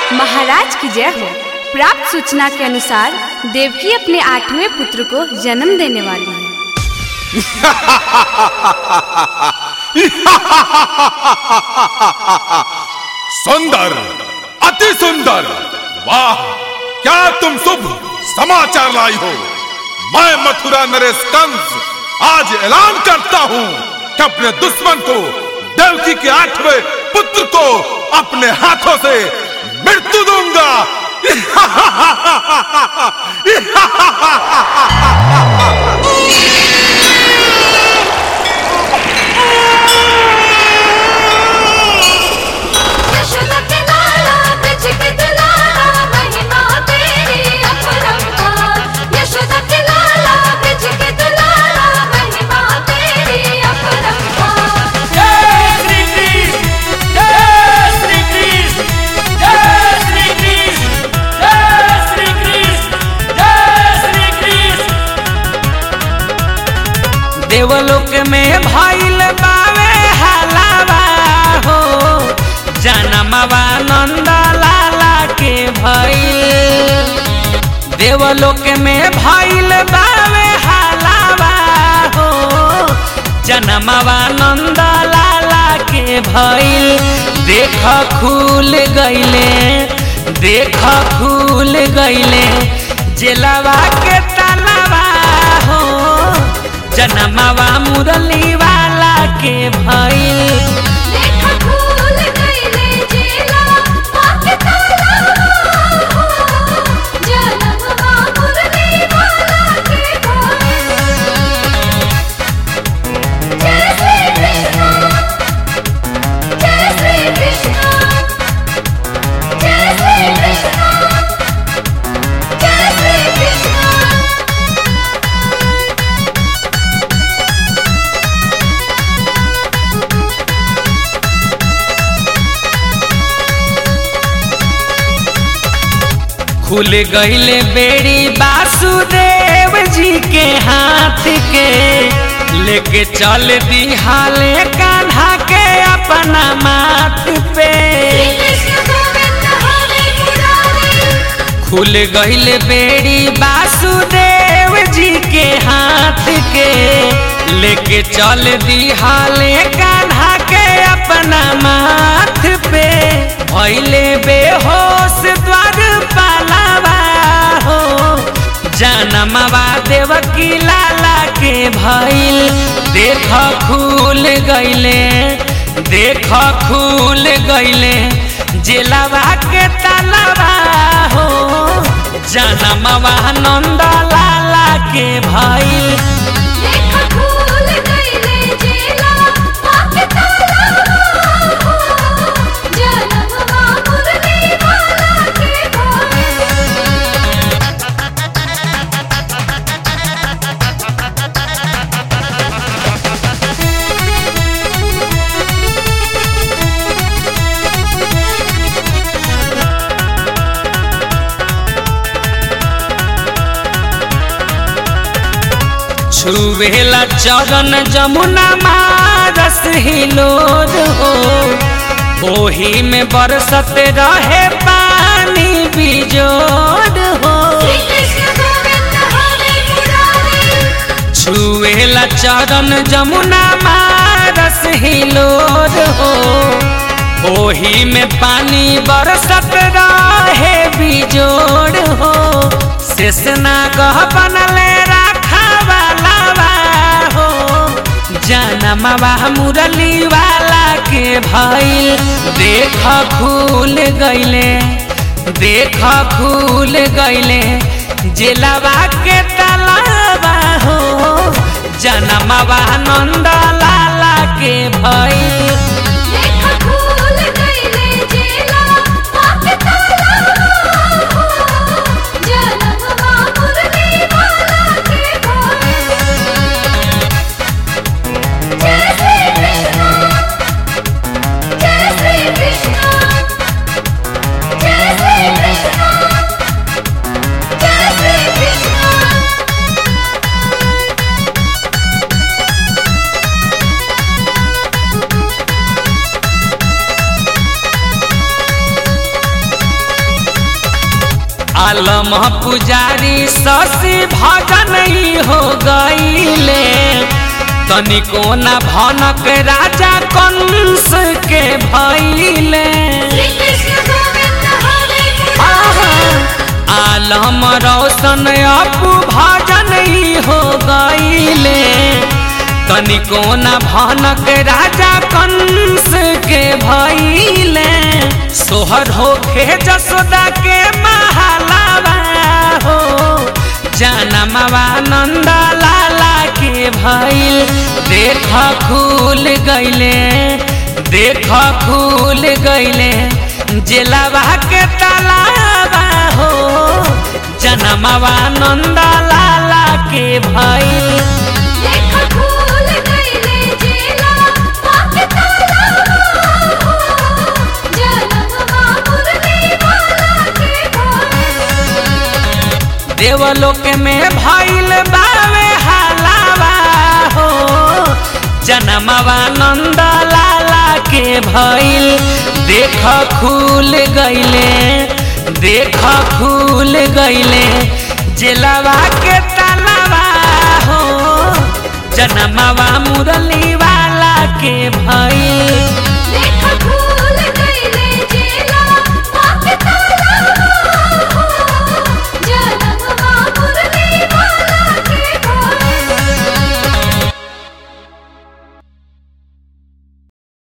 महाराज की जय हो प्राप्त सूचना के अनुसार देवकी अपने आठवें पुत्र को जन्म देने वाली है सुंदर अति सुंदर वाह क्या तुम शुभ समाचार लाई हो मैं मथुरा नरेश कंस आज ऐलान करता हूँ कि अपने दुश्मन को देवकी के आठवें पुत्र को अपने हाथों से मृत्यु दूंगा यशोदा के लाला ब्रज के दुलारा महिमा तेरी अपरंपार यशोदा के लाला ब्रज के दुलारा महिमा तेरी अपरंपार जय श्री कृष्ण जय श्री कृष्ण जय श्री कृष्ण जय श्री कृष्ण जय श्री कृष्ण देवलोक में भइल बावे हलावा हो जनमवा नंद लाला के भइल देवलोक में भइल बावे हलावा हो जनमवा नंद लाला के भइल देख खुल गइले देख खुल गइले जेलवा के तलवा हो जनमवा मुरली वाला के भइल देखा फूल गईले जेला आके ताला हो जन्म मुरली वाला के भाई जय श्री कृष्ण जय श्री कृष्ण जय श्री कृष्ण जय श्री कृष्ण खुल गईले बेड़ी वासुदेव जी के हाथ के लेके चल दी हाले कान्हा के अपना माथ पे कृष्ण गोविंद हरे मुरारी खुल गईले बेड़ी वासुदेव जी के हाथ के लेके चल दी हाले कान्हा के अपना माथ पे भैले बेहोश द्वार पालावा हो जनमवा देवकी लाला के भइल देख खुल गईले देख खुल गईले जेलवा के तलवा हो जनमवा नंद लाला के भइल देखा फूल गईले जेला आके ताला हो जन्म मुरली वाला के भाई छुवेला चरण जमुना मारस हिलोर हो ओही में बरसत रहे पानी बिजोड़ हो कृष्ण गोविंद हरे मुरारी छुवेला चरण जमुना मारस हिलोर हो ओही में पानी बरसत रहे बिजोड़ हो शेषना गह बनले राखा वाला हो जनमवा मुरली वाला के भइल देख खुल गइले देख खुल गइले जेलवा के तलवा हो जनमवा नंद लाला के भइल देखा फूल गईले जेला आके ताला हो जन्म मुरली वाला के भाई जय श्री कृष्ण जय श्री कृष्ण जय श्री कृष्ण जय श्री कृष्ण आलम पुजारी शशि भजन ही हो गईले तनिको न भनक राजा कंस के भैले श्री कृष्ण गोविंद हरे आहा, आलम रोशन अपू भजन ही हो गईले तनिको न भनक राजा कंस के भैले सोहर होखे जसोदा के महालावा हो जनमवा नंद लाला के भैल देख खुल गईले देख खुल गईले जेलावा के तलावा हो जनमवा नंद लाला के भैल देख फूल गईले जेला पाके ताला हो जनमवा मुरली वाला के भोर देवलोक में भइल बावे हालावा हो जनमवा नंद लाला के भइल देख खुल गईले देख खुल गईले जेलवा के तलवा हो जनमवा मुरली वाला के भइल